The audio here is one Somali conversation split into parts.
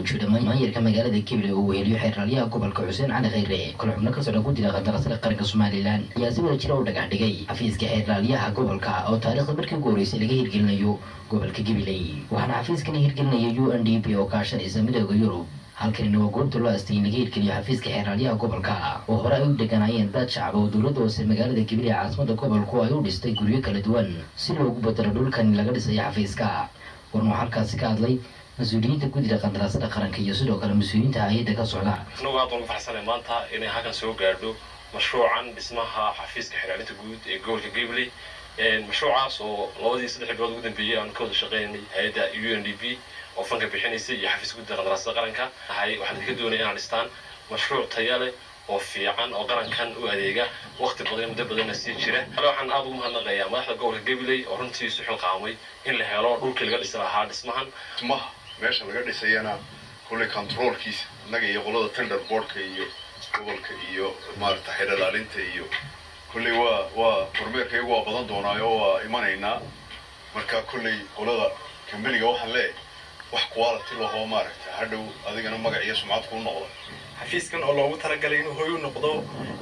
jira maayarka magaalada gabiley oo weheliyo xeeraalyaha gobolka xuseen cali khayre kale xubno ka socda guddiga qandarasada qaranka somalilan ayaa si wada jira u dhagax dhigay xafiiska xeeraalyaha gobolka oo taariikhda markii ugu horeysay laga hirgelinayo gobolka gabiley waxaana xafiiskan hirgelinaya u n d p oo kaashanaysa midooda yurub halkanina waa goobta loo astay in laga hirgeliyo xafiiska xeeraalyaha gobolka oo hore ay u deganaayeen dad shacab oo dowladda hoose magaalada gabiley caasimada gobolku ay u dhistay guryo kala duwan si loogu badalo dhulkan laga dhisayo xafiiska warnuu halkaasi ka hadlay mas-uuliyiinta guddiga qandaraasada qaranka iyo sidoo kale mas-uuliyiinta hay-adda ka socda anagu aad ugu farxsanay maanta inay halkan soo gaadho mashruucan dhismaha xafiiska xiraalinta guud ee gobolka gabley mashruucaas oo labadii saddex bilood ugu dambeeyey aan ka wada shaqeynay hay-adda u n d p oo fanka bixinaysay iyo xafiiska guddiga qandaraasada qaranka waxaan idinka doonaya inaan dhistaan mashruuc taya leh oo fiican oo qarankan u adeega waqti badan muddo badanna sii jira ale waxaan aada ugu mahadnaqayaa madaxda gobolka gabiley oo runtii isu xilqaamay in la helo dhulkii laga dhisi lahaa dhismahan dhismaha meesha laga dhisayana kulley controolkiisa innaga iyo qolada tender boardka iyo gobolka iyo maarata xeerdhalaalinta iyo kulley waa waa kormeerkaygu waa badan doonaayo waa imanaynaa marka kulley qolada kambaniga waxaan leeyahay wax quality lahoo maaragta hadhow adigana magac iyo sumcad kuu noqda xafiiskan oo loogu talagalay inuu hoy u noqdo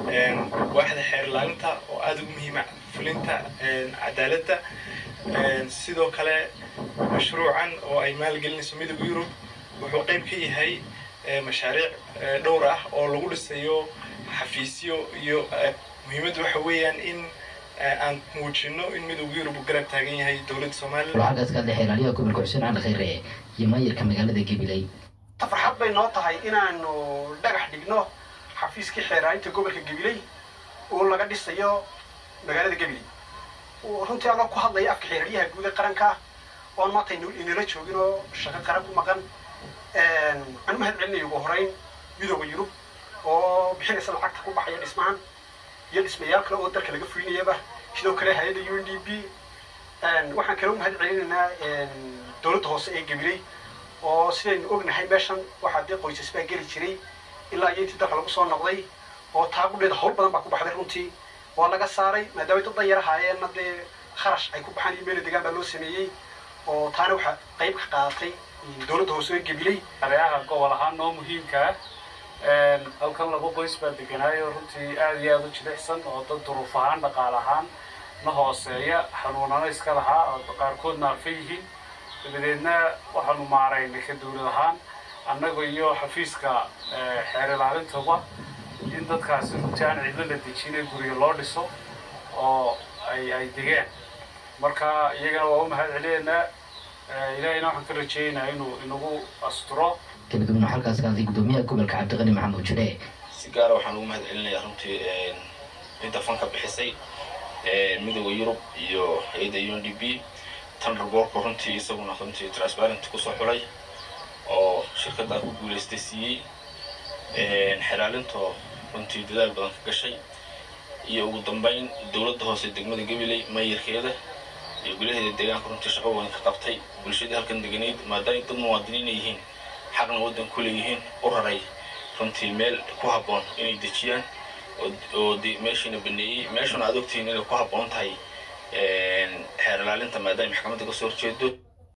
waaxda xeerlaalinta oo aada ugu muhiima fulinta cadaaladda sidoo kale mashruucan oo ay maalgelinayso midooda yurub wuxuu qayb ka yahay mashaariic dhowr ah oo lagu dhisayo xafiisyo iyo muhiimaddu waxa weeyaan in aan muujino in midooda yurub uu garab taagan yahay dowladda somalilan halkaas ka hadlay xeeraalyaha gobolka xuseen cali khayre iyo maayarka magaalada gabiley farxad bay noo tahay inaanu dhagax dhigno xafiiskii xeeraalinta gobolka gabiley oo laga dhisayo magaalada gabiley runtii anoo ku hadlaya afka xeeraryaha guud ee qaranka oon maanta inala joogin oo shaqo qaran ku maqan aan u mahad celinayo ugu horeyn midooda yurub oo bixinaysa lacagta ku baxaya dhismahan iyo dhismayaal kale oo dalka laga fulinayaba sidoo kale hay-adda u n d p waxaan kale u mahad celinaynaa dowladda hoose ee gabiley oo sidaynu ognahay meeshan waxaa dee qoysas baa geli jiray ilaa iyo intii dalka lagu soo noqday oo taagudheeda hawl badan baa ku baxday runtii waa laga saaray maadaama dad dan yar ahaayeenna dee kharash ay ku baxaan iyo meela degaan baa loo sameeyey oo taana waxaa qayb ka qaadatay dowladda hoose ee gabiley areaha gobol ahaan noo muhiimkaa halkan laba qoys baa deganaayo runtii aada iyo aada u jilicsan oo dad duruuf ahaan dhaqaal ahaan na hooseeya xanuunana iska lahaa oo qaarkood naafa yihiin dabadeedna waxaanu maaraynay ka dawlad ahaan annaga iyo xafiiska xeer ilaalintaba in dadkaasi runtii aan cidlo la dejinay guryo loo dhiso oo ay ay degeen marka iyagana waa u mahad celinaynaa ilaahayna waxaan ka rajaynayaa inuu inagu asturo gabagabna halkaas ka hadlay guddoomiyaha gobolka cabdiqani maxamuud jire si gaara waxaan ugu mahad celinayaa runtii cidda fanka bixisay midooda yurub iyo hay-adda u n d p tanderborku runtii isaguna runtii transparent kusoo xulay oo shirkaddaa ku guulaystay siiyey xeraalintoo runtii dadaal badan ka gashay iyo ugu dambeyn dowladda hoose degmada gabiley mayarkeeda iyo gulaheeda deegaanka runtii shaqo weyn ka qabtay bulshadii halkan deganayd maadaama dad muwaadiniina yihiin xaqna waddan ku leeyihiin u raray runtii meel ku habboon inay dejiyaan oo meeshiina baneeyey meeshuna aad ogtihiin inay ku habboon tahay xeer ilaalinta maadaama maxkamadda kasoo horjeedo